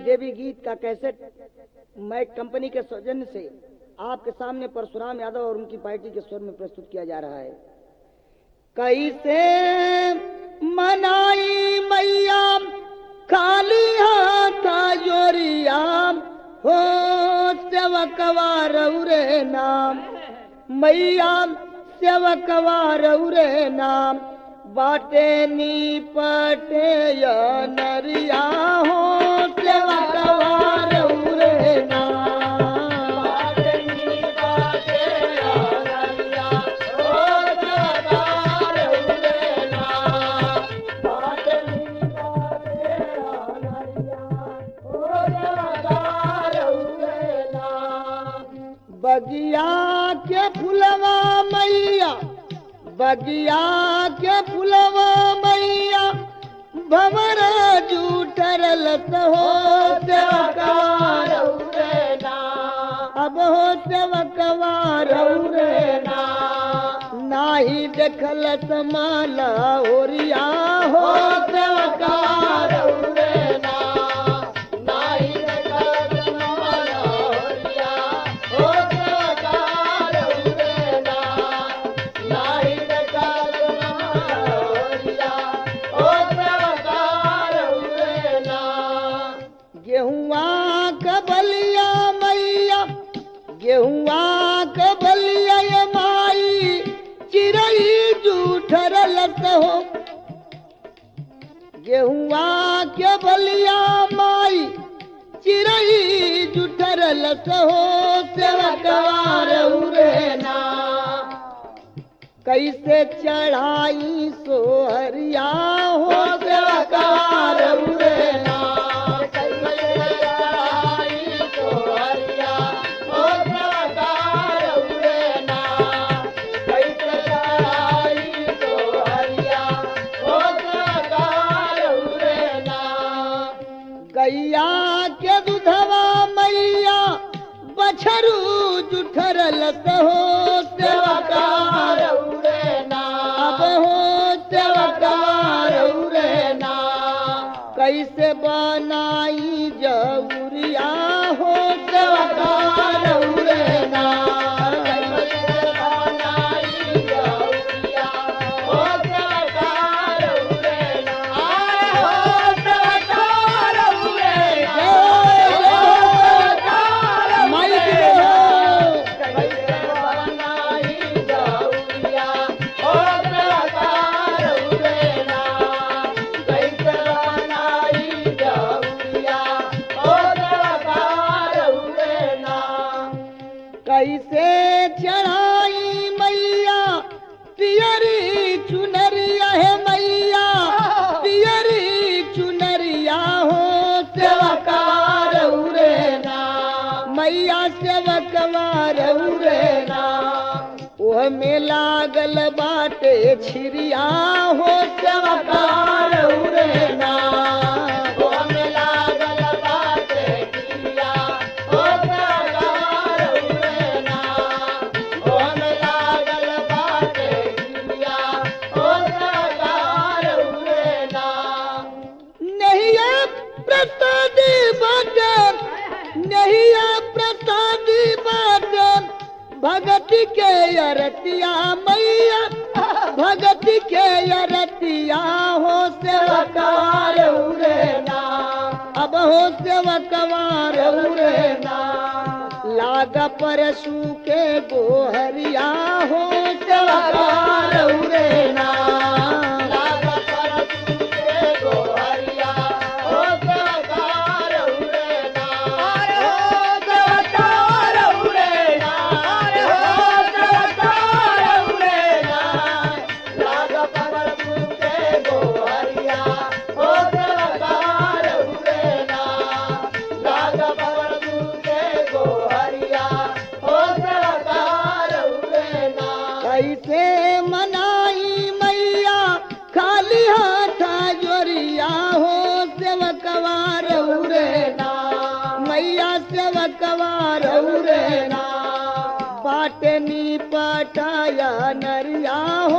देवी गीत का कैसेट मैं कंपनी के सौजन्य से आपके सामने परशुराम यादव और उनकी पार्टी के स्वर में प्रस्तुत किया जा रहा है कैसे मनाई मैया खाली हाथ जोरिया हो सेवकवा रौरे नाम मैया सेवकवा रौरे नाम बाटे नी पटे या नरिया हो सेवकवा रौरे नाम बाटे नी पटे या नरिया हो सेवकवा रौरे नाम बाटे नी पटे या नरिया हो सेवकवा रौरे नाम बगिया के फुलवा मैया बगिया के फुलवा मैया भवर जूठर लत हो सेवकार अब हो सेवकवार नाही देखल समाला ओरिया हो सेवकार नाही देखल समाला ओरिया हो सेवकार नाही देखल समाला ओरिया हो सेवकार गेहुआ के बलिया मैया गेहुआ के बलिया ये माई चिरई जूठर लत हो गेहुआ के बलिया माई चिरई जूठर लत हो सेवकवार उरेना कैसे चढ़ाई सोहरिया हो सेवकार उरेना कैसे चढ़ाई सोहरिया हो सेवकार उरेना कैसे चढ़ाई सोहरिया हो सेवकार उरेना गैया के दुधवा मैया बछरू जुठर लत हो सेवकार अब हो सेवकार उरेना कैसे बनाई जबुरिया हो सेवकार उरेना कैसे बनाई जबुरिया हो सेवकार उरेना हो सेवकार उरेना माइक हो कैसे बनाई जबुरिया हो सेवकार उरेना कैसे बनाई जबुरिया हो सेवकार उरेना कैसे चढ़ाई मैया पियरी चुनरिया है मैया पियरी चुनरिया हो सेवकार उरेना मैया सेवकवार उरेना ओह में लागल बाटे छिरिया हो सेवकार उरेना ओह में लागल बाटे छिरिया हो सेवकार उरेना ओह में लागल बाटे छिरिया हो सेवकार उरेना नहीं प्रसादी बाटे नहीं प्रसादी बाटे भगत के अरतिया मैया भगत के अरतिया हो सेवकार उरेना अब हो सेवकवार उरेना लाग परशु के गोहरिया हो सेवकार उरेना लाग परशु के गोहरिया हो सेवकार उरेना अरे हो सेवकार उरेना अरे हो सेवकार उरेना लाग परशु के गोहरिया हो सेवकार उरेना लाग परशु के गोहरिया हो सेवकार उरेना कैसे मनाई मैया खाली हाथ जोरिया हो सेवकवार उरेना मैया सेवकवार उरेना बाटनी पटाया नरिया